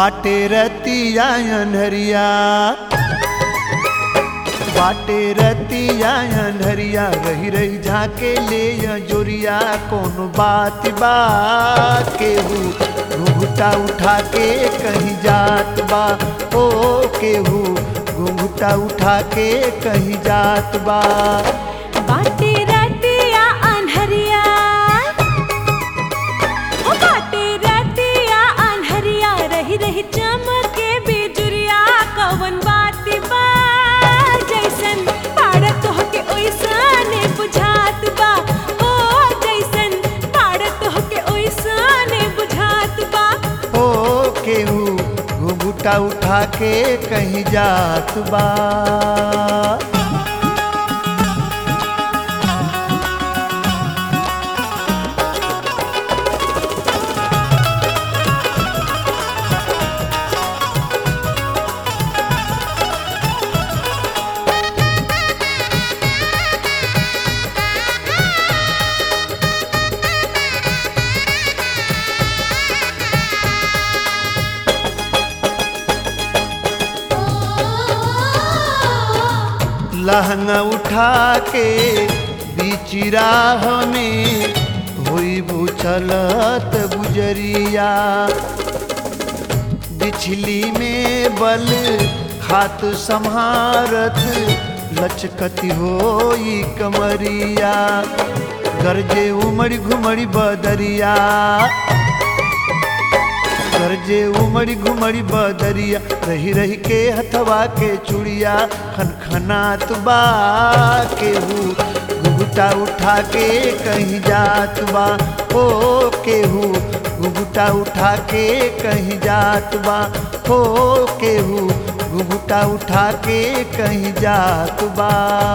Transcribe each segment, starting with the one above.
बाटे रतिया अनहरिया बाटे रतिया अनहरिया रही रही झाके ले जोरिया कौन बात बा केहू घुघुटा उठा के कहीं जात बा ओ केहू घुघुटा उठा के कहीं जात बा बाटे रतिया अनहरिया ओ बाटे रतिया अनहरिया रही रही चमके बिजुरिया कवन बात बा जैसन पाड़त होके ओइसने बुझात बा ओ जैसन पाड़त होके ओइसने बुझात बा ओ केहू घुघुटा उठा के कहीं जात बा लहंगा उठा के बीच राह में हुई बुचलत गुजरिया बिछली में बल हाथ संहारत लचकती होई कमरिया गरजे उमड़ी घुमड़ी बदरिया गरजे उमड़ी घुमड़ी बदरिया रही रही के हथवा के चुड़िया खनखनात बा केहू घुघुटा उठा के कहीं जात बा ओ केहू घुघुटा उठा के कहीं जात बा ओ केहू घुघुटा उठा के कहीं जात बा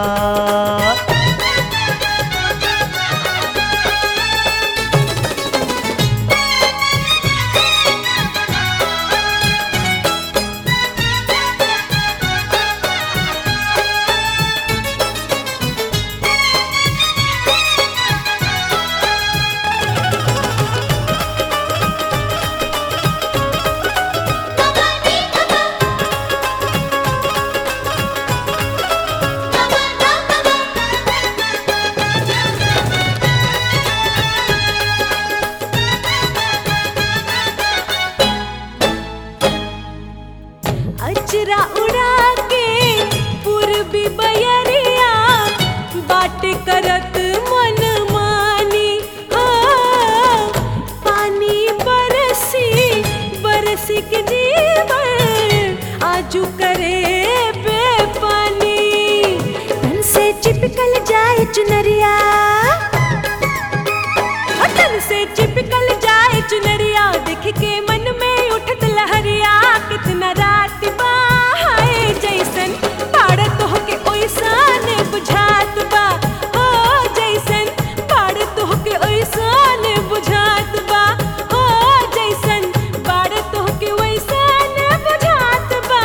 अचरा उड़ा के पूर्वी बयरिया बाट करत मन मानी हाँ, पानी बरसी बरसी के जीवन आजू करे बेपानी तन से चिपकल जाए चुनरिया हटन से चिपकल जाए चुनरिया देख के मन में उठत लहरिया कितना रात बा हाय जैसन पाड़त होके ओइसन बुझात बा हो जैसन पाड़त होके ओइसन बुझात बा हो जैसन पाड़त होके ओइसन बुझात बा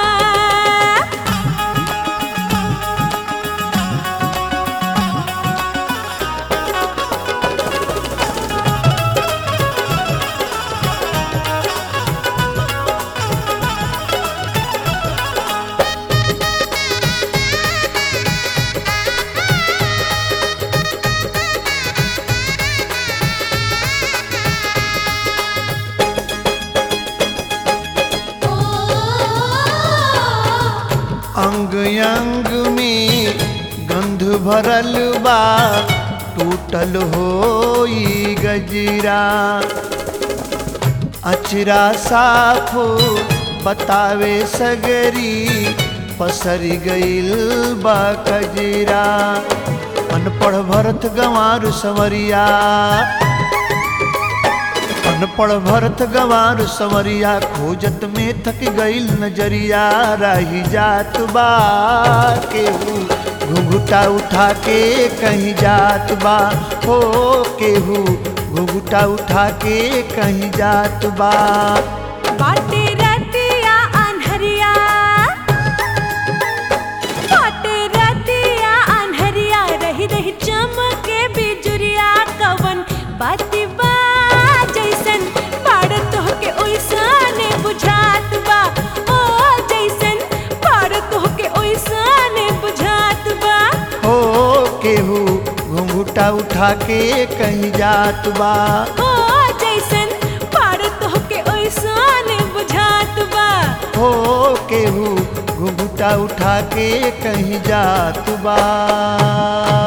अंग अंग में गंध भरल बा टूटल होई गजरा अचरा साफ बतावे सगरी पसरी गईल बा कजरा अनपढ़ भरत गंवार संवरिया अनपढ़ भरत गंवार संवरिया खोजत में थक गईल नजरिया रही जात बा केहू घुघुटा उठा के कहीं जात बा हो केहू घुघुटा उठा के कहीं जात बा बाटे रतिया अनहरिया बाटे रतिया अनहरिया रही रही चमके बिजुरिया कवन बाती बा जैसन पाड़त होके ओइसने बुझा घुघुटा उठा के कहीं जात बा हो जैसन पाड़त होके ओइसन बुझात बा हो केहू घुघुटा उठा के कहीं जात बा